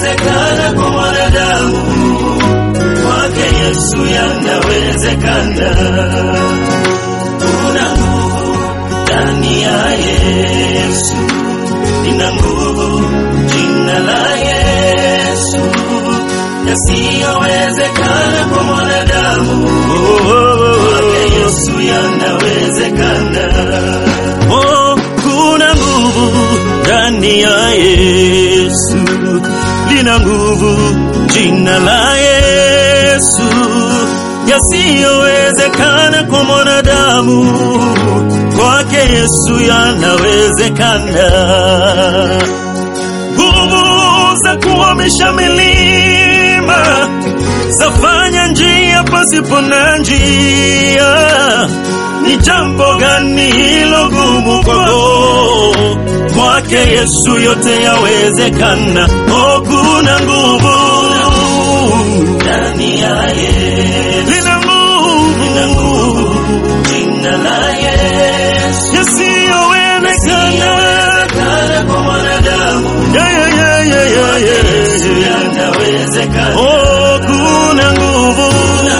yasiyowezekana kwa mwanadamu, kwake Yesu yanawezekana. Kuna nguvu ndani ya Yesu, ina nguvu jina la Yesu, yasiyowezekana kwa mwanadamu, kwake Yesu yanawezekana. Oh, kuna nguvu ndani ya Yesu, lina nguvu jina la Yesu, yasiyowezekana kwa mwanadamu, kwake Yesu yanawezekana. Nguvu za kuhamisha milima, zafanya njia pasipo na njia. Ni jambo gani hilo gumu kwako? Kwake Yesu yote yawezekana. Oh, kuna nguvu Ndani ya Yesu, lina nguvu ina nguvu jina la Yesu, yasiyowezekana. yasiyowezekana kwa mwanadamu, Yeah, yeah, yeah, yeah, yeah, Yesu yeah. yanawezekana. Oh, kuna nguvu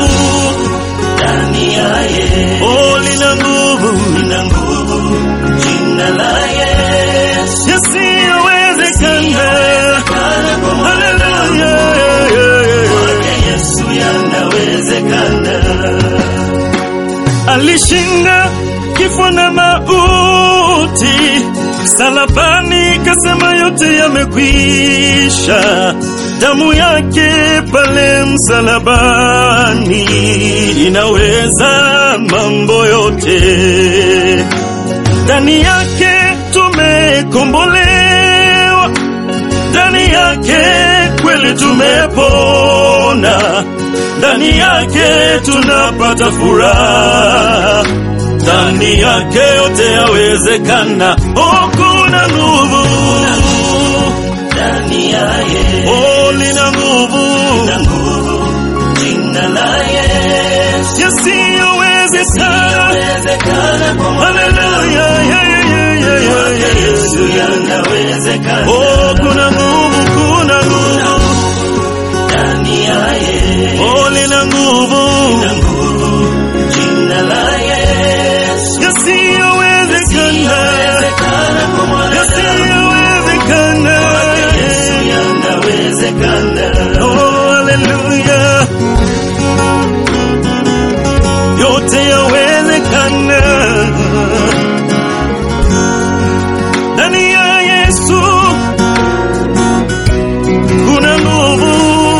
Ndani ya Yesu, oh, lina nguvu ina nguvu jina la Yesu, yasiyowezekana. kana kwa mwanadamu, Hallelujah. kwake Yesu yanawezekana. Alishinda kifo na mauti salabani, kasema yote yamekwisha. Damu yake pale msalabani inaweza mambo yote. Ndani yake tumekombolewa, ndani yake kweli tumepona, ndani yake tunapata furaha, ndani yake yote yawezekana. Oh, kuna nguvu, Ndani ya Yesu, oh, lina nguvu ina nguvu jina la Yesu, yasiyowezekana. yawezekana kwa mwanadamu, Haleluya, yeah, yeah, yeah, yeah, yeah, kwake yeah, Yesu yeah. yanawezekana. Oh, kuna nguvu, kuna nguvu, Ndani ya Yesu, oh, lina nguvu ina nguvu jina la Yesu, yasiyowezekana, yawezekana kwa mwanadamu, yasiyowezekana. Yesu yanawezekana. Oh, haleluya, yote yawezekana ndani ya Yesu. Kuna nguvu,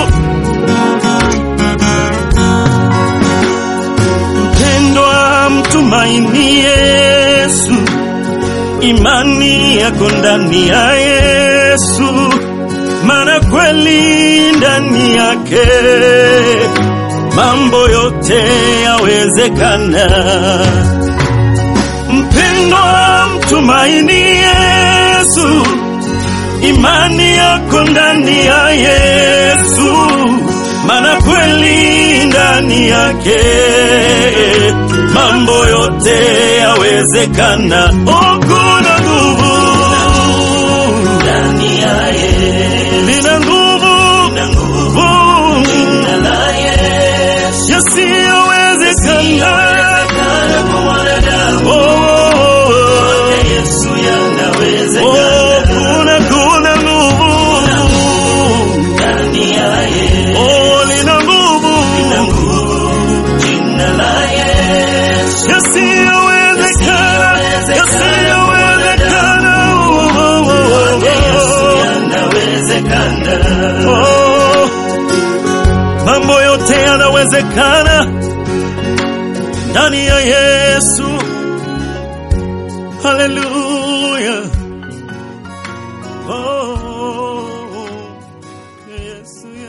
mpendwa, mtumaini Yesu, imani yako ndani ya Yesu, maana kweli ndani yake mambo yote yawezekana. Mpendwa, mtumaini Yesu, imani yako ndani ya Yesu, maana kweli ndani yake mambo yote yawezekana. Oh, kuna nguvu, Ndani ya Yesu, lina nguvu, ina nguvu jina la Yesu, yasiyowezekana. yawezekana kwa mwanadamu, Oh, kwake Yesu oh, yanawezekana. kuna kuna nguvu, Ndani ya Yesu, oh, lina nguvu, ina nguvu jina la Yesu, yasiyowezekana, yasiyowezekana. Oh, oh, oh, kwake Yesu oh, yanawezekana. oh. Mambo yote yanawezekana ndani ya Yesu. Haleluya. Oh, Yesu